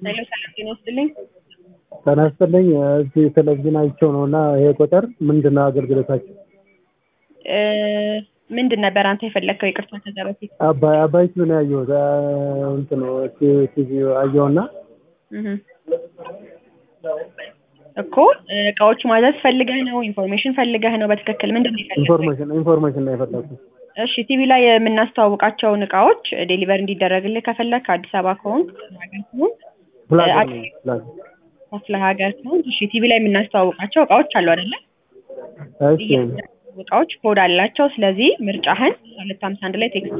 ሄሎ ሰላም ጤና ይስጥልኝ። ጤና ይስጥልኝ። እዚህ ቴሌቪዥን አይቼው ነው እና ይሄ ቁጥር ምንድን ነው አገልግሎታቸው? እ ምንድን ነበር አንተ የፈለግከው? ይቅርታ ከዛ በፊት አባይ አባይ ቲቪ ነው ያየሁት። እንትን ቲ- ቲቪ አየሁና እህ እኮ እቃዎቹ ማዘዝ ፈልገህ ነው? ኢንፎርሜሽን ፈልገህ ነው? በትክክል ምንድን ነው የፈለግከው? ኢንፎርሜሽን ኢንፎርሜሽን ነው የፈለኩት። እሺ ቲቪ ላይ የምናስተዋውቃቸውን እቃዎች ዴሊቨር እንዲደረግልህ ከፈለግክ አዲስ አበባ ከሆንክ ክፍለ ሀገር ከሆንክ ፕላዛ አት- ነው ፕላዛ። ክፍለ ሀገር ከሆንክ እሺ ቲቪ ላይ የምናስተዋውቃቸው እቃዎች አሉ አይደለ? እሺ እቃዎች ኮድ አላቸው። ስለዚህ ምርጫህን ሁለት ሀምሳ አንድ ላይ ቴክስት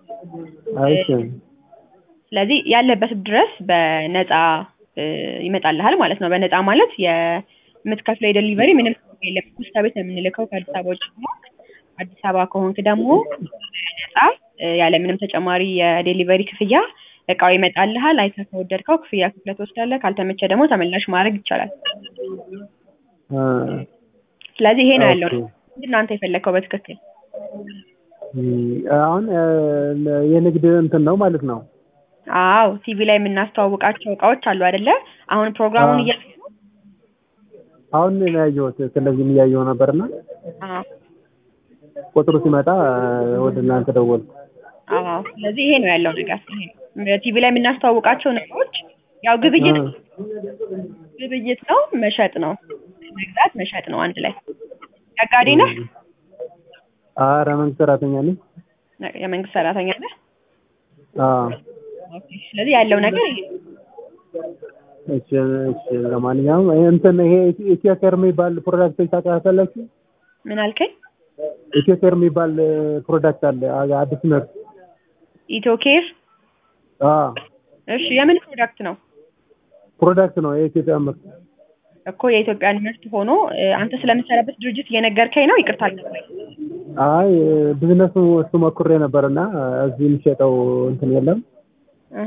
እሺ ስለዚህ ያለበት ድረስ በነፃ እ ይመጣልሃል ማለት ነው። በነፃ ማለት የምትከፍለው የደሊቨሪ ምንም የለም። ፖስታ ቤት ነው የምንልከው ከአዲስ አበባ ውጭ ከሆንክ። አዲስ አበባ ከሆንክ ደግሞ ነፃ እ ያለ ምንም ተጨማሪ የዴሊቨሪ ክፍያ እቃው ይመጣልሃል። አይተህ ከወደድከው ክፍያ ክፍለ ትወስዳለህ። ካልተመቸ ደግሞ ተመላሽ ማድረግ ይቻላል። እ ስለዚህ ይሄ ነው ያለው። ኦኬ። ምንድን ነው አንተ የፈለግከው በትክክል? እም፣ አሁን እ የንግድ እንትን ነው ማለት ነው። አዎ ቲቪ ላይ የምናስተዋውቃቸው እቃዎች አሉ አይደለ? አሁን ፕሮግራሙን አዎ። እያ አሁን ነው ያየሁት ቴሌቪዥን እያየሁ ነበርና አዎ ቁጥሩ ሲመጣ እ ወደ እናንተ ደወልኩ። አዎ ስለዚህ ይሄ ነው ያለው ነገር። ይሄ ቲቪ ላይ የምናስተዋውቃቸው ነገሮች ያው ግብይት እ ግብይት ነው፣ መሸጥ ነው፣ መግዛት መሸጥ ነው አንድ ላይ። ነጋዴ ነህ? ኧረ መንግስት ሰራተኛ ነኝ። ነ- የመንግስት ሰራተኛ ነህ? አዎ ኦኬ። ስለዚህ ያለው ነገር ይሄ ነው። እሺ እሺ። ለማንኛውም ይሄ እንትን ይሄ ኢትዮ ኬር የሚባል ፕሮዳክቶች ታውቃላችሁ? ምን አልከኝ? ኢትዮ ኬር የሚባል እ ፕሮዳክት አለ አ- አዲስ ምርት። ኢትዮ ኬር። አዎ እሺ የምን ፕሮዳክት ነው? ፕሮዳክት ነው የኢትዮጵያ ምርት። እኮ የኢትዮጵያን ምርት ሆኖ እ አንተ ስለምትሰራበት ድርጅት እየነገርከኝ ነው? ይቅርታ አልገባኝ። አይ ቢዝነሱ እሱ ሞክሬ ነበርና እዚህ የሚሸጠው እንትን የለም። እህ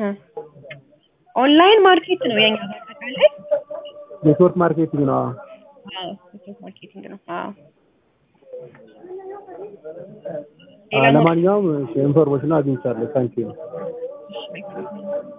ኦንላይን ማርኬት ነው የኛ በአጠቃላይ። ኔትወርክ ማርኬቲንግ ነው። አዎ። አዎ ኔትወርክ ማርኬቲንግ ነው። አዎ አዎ፣ ለማንኛውም እሺ፣ ኢንፎርሜሽኑ አግኝቻለሁ። ታንኪዩ